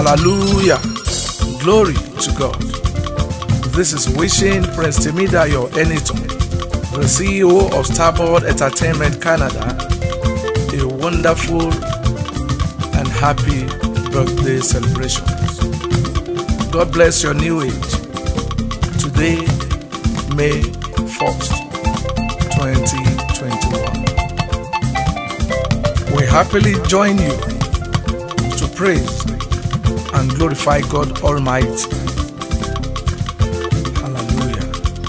Hallelujah. Glory to God. This is wishing Prince Timidayo Eniton, the CEO of Starboard Entertainment Canada, a wonderful and happy birthday celebration. God bless your new age. Today, May 1st, 2021. We happily join you to praise and glorify God Almighty. Hallelujah.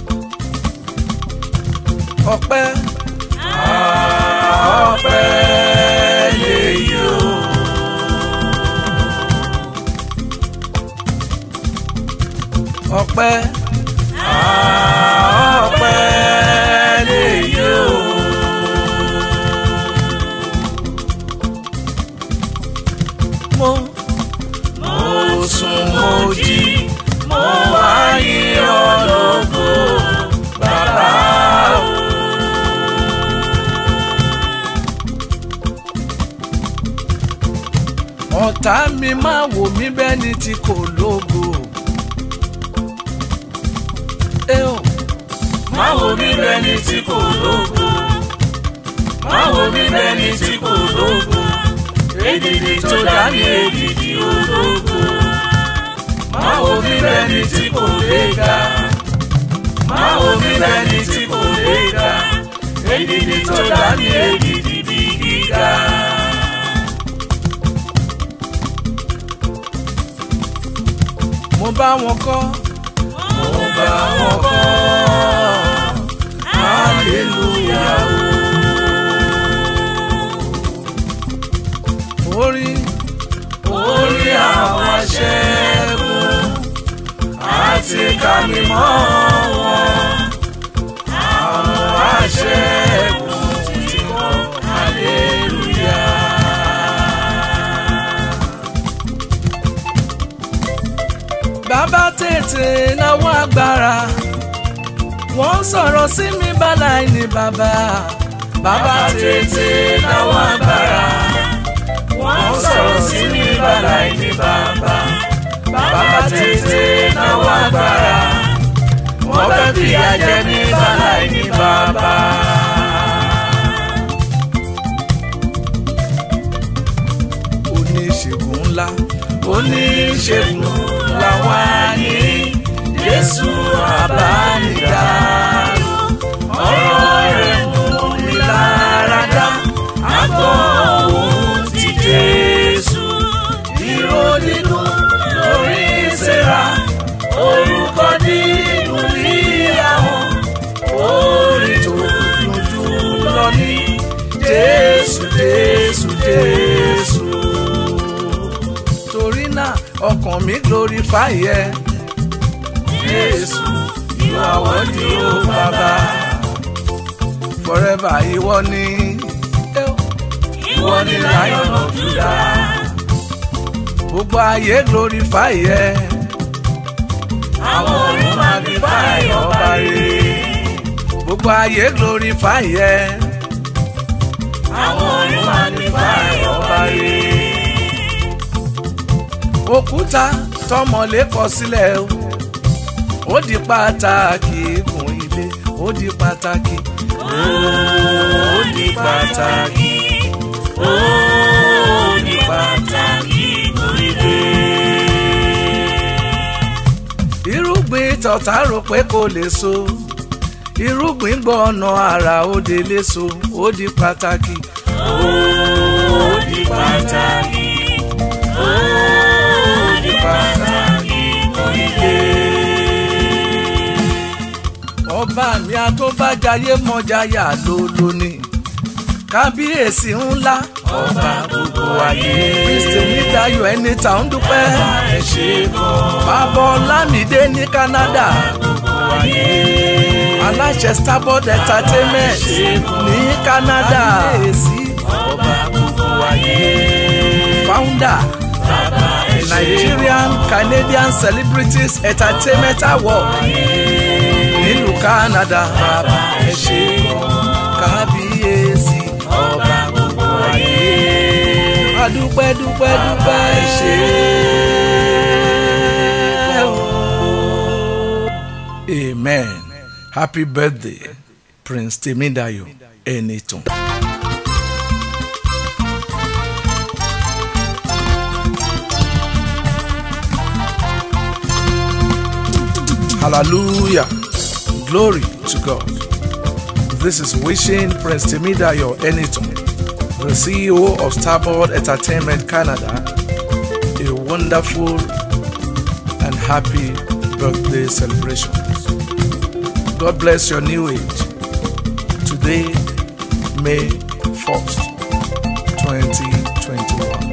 Ọpẹ́ ọpẹ́ lèyí o. Ọpẹ́ ọpẹ́ lèyí o. Mo mo sùn mo jí mo wá yìn ọ́ lógo bàbá o. ọ̀tá mi máa wò mí bẹ́ẹ̀ ni tí kò lógo. ẹ ò Má wo mí bẹ́ẹ̀ ni tí kò lógo. Má wo mí bẹ́ẹ̀ ni tí kò lógo. Èdìdì tó dá ní èdìdì ológo. Má wo mí bẹ́ẹ̀ ni tí kò léga. Má wo mí bẹ́ẹ̀ ni tí kò léga. Èdìdì tó dá ní èdìdì bí gíga. mo bá wọn kọ́ Mo bá wọn kọ́. Hallelujah o. orí orí àwọn aṣẹ́gun àti kàmímọ́ wọn. Àwọn aṣẹ́gun ti kọ́ hallelujah. bàbá tètè náwó agbára wọ́n sọ̀rọ̀ sí mi báláì ní bàbá Bàbá tètè náwó agbára. Wọ́n sọ̀rọ̀ sí mi bàláì ní bàbá. Bàbá tètè náwó agbára. Wọ́n fẹ́ fìyà jẹ ní bàláì ní bàbá. oníṣègùn ńlá oníṣègùn làwọn àní jésù àbánidá ọ̀rọ̀ rẹ̀ mú mi lára dá àgọ́ òun ti jésù ìró nínú lórí ìsera orúkọ nínú níyàwó orí tó dúdú lọ ní jésù jésù jésù torí náà ọkàn mi glorify ẹ jésù ìwà wọ́dí ó bàbá. forever ìwọ ni ìwọ ni lion of judah gbogbo ayé glorify ẹ àwọn ọ̀run magnify ọba rere gbogbo ayé glorify ẹ àwọn ọ̀run magnify ọba rere òkúta tọmọlé kọ sílẹ̀ o ó di pàtàkì igun ilé ó di pàtàkì ó di pàtàkì ó di pàtàkì ìgbòrìdè irúgbìn tọ̀tà rò pé kò lè so irúgbìn gbọ́ ọ̀nà àrà ó dé léso ó di pàtàkì ó di pàtàkì ó di pàtàkì ìgbòrìdè. ọba mi àtọ́bàjáyé mọ́jáyà ló lónìí kábíyèsí ńlá ọba gbogbo ayé. kristi nídàáyọ̀ ẹni tà ń dúpẹ́ ẹ ṣe gan. bàbá ọlámídé ní canada gbogbo ayé. aláṣẹ starboard entertainment ní canada ọba gbogbo ayé. founder bàbá ẹ ṣe nigerian canadian celebrities entertainment award nílùú canada bàbá ẹ ṣé kábíyèsí ọba gbogbo ayé. adúpẹ́ dúpẹ́ dúpẹ́ ẹ ṣé. amen happy birthday prince temidayo ẹnìtàn. hallelujah glory to god this is wishing prince temidayo ẹnìtàn the ceo of starboard entertainment canada a wonderful and happy birthday celebration. God bless your new age. Today, May 1st, 2021.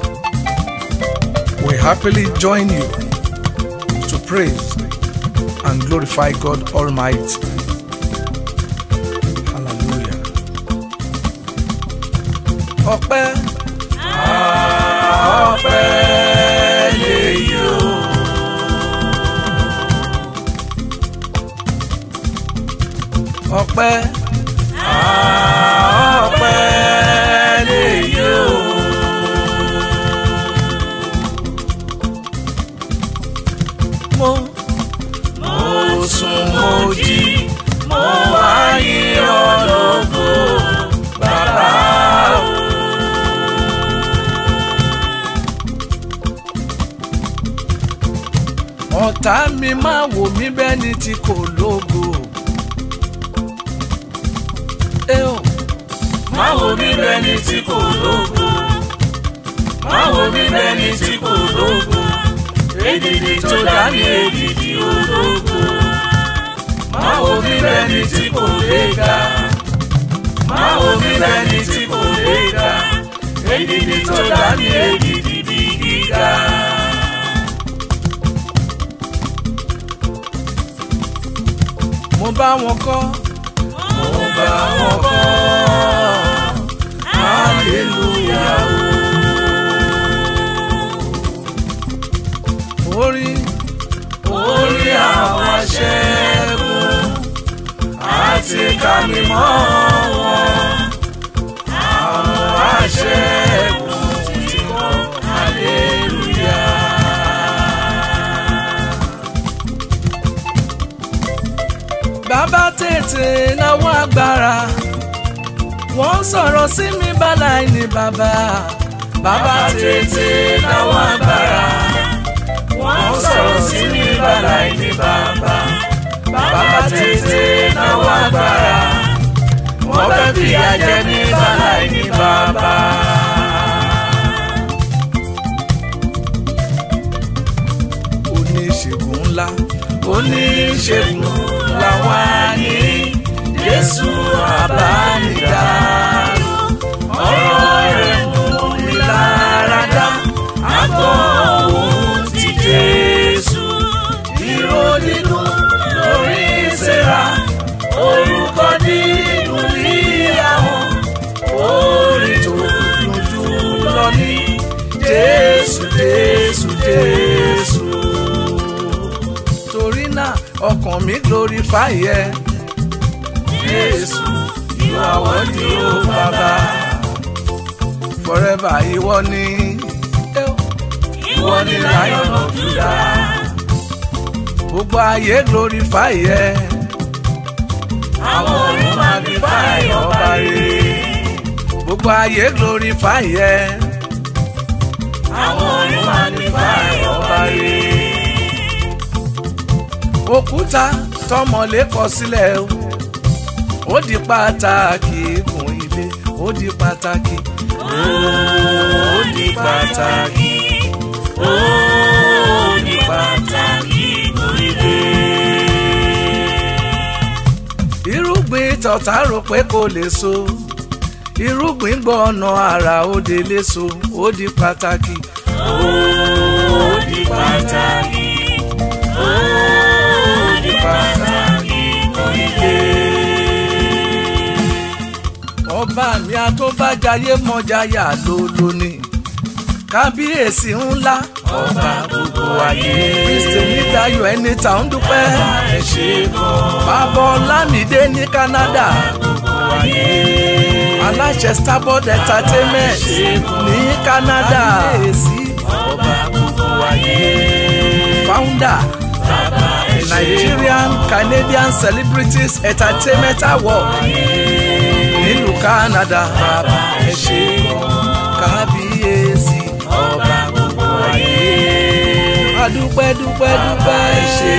We happily join you to praise and glorify God Almighty. Hallelujah. Ọpẹ́. Ọpẹ́ lèyí o. ọpẹ́ ọpẹ́ lèyí o. mo mo sùn mo jí mo wá yìn ọ́ lógo bàbá o. ọ̀tá mi máa wò mí bẹ́ẹ̀ ni tí kò lógo. Ẹ ò Má wo mi bẹ́ni tí kò lógo. Má wo mi bẹ́ni tí kò lógo. Èdìdì tó dá ní èdìdì ológo. Má wo mi bẹ́ni tí kò léga. Má wo mi bẹ́ni tí kò léga. Èdìdì tó dá ní èdìdì bí gíga. mo bá wọn kọ́ Mo bá wọn kọ́. Hallelujah. orí orí àwọn aṣẹ́gun àti kàmí mọ́ wọn. Àwọn aṣẹ́gun ti kọ́ hallelujah. bàbá tètè náwó agbára wọ́n sọ̀rọ̀ sí mi báláì ní bàbá Bàbá tètè náwó agbára. Wọ́n sọ̀rọ̀ sí mi bàláì ní bàbá. Bàbá tètè náwó agbára. Wọ́n fẹ́ fìyà jẹ mí bàláì ní bàbá. oníṣègùn ńlá oníṣègùn làwọn àní jésù àbánidáró ọ̀rọ̀ rẹ̀ mú mi lára dá àgọ́ òun ti jésù ìró nínú lórí ìsera orúkọ nínú níyàwó orí tó dùn jù lọ ní jésù jésù jésù torí náà ọkàn mi glorify ẹ Jésù, you are worthy, O Baba. forever ìwọ ni Ìwọ ni Lion of Judah. gbogbo ayé glorify ẹ Àwọn ọ̀run magnify ọba rere. gbogbo ayé glorify ẹ Àwọn ọ̀run magnify ọba rere. òkúta tọmọlé kọ sílẹ̀ o ó di pàtàkì kùn ilé ó di pàtàkì Ó di pàtàkì. Ó di pàtàkì kúrìdé. irúgbìn tọ̀tà rò pé kò lè so irúgbìn gbọ́ ọ̀nà àrà ó dé léso ó di pàtàkì Ó di pàtàkì. Ó di pàtàkì kúrìdé. ọba mi àtọ́bàjáyé mọ́jáyà ló lóní kábíyèsí ńlá Ọba gbogbo ayé. kristi nídàáyọ̀ ẹni tà ń dúpẹ́ Ẹ ṣe kọ́. bàbá ọlámídé ní canada Gbogbo ayé. aláṣẹ starboard entertainment ní canada Ọba gbogbo ayé. founder Bàbá ẹ ṣe Nigerian Canadian Celebrities Entertainment Award nílùú Canada bàbá ẹ ṣé kábíyèsí ọba gbogbo ayé adúpẹ́ dúpẹ́ dúpẹ́ ẹ ṣé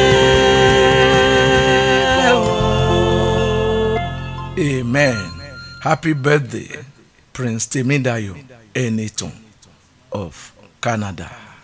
amen happy birthday Prince Temidayo Enitan of Canada.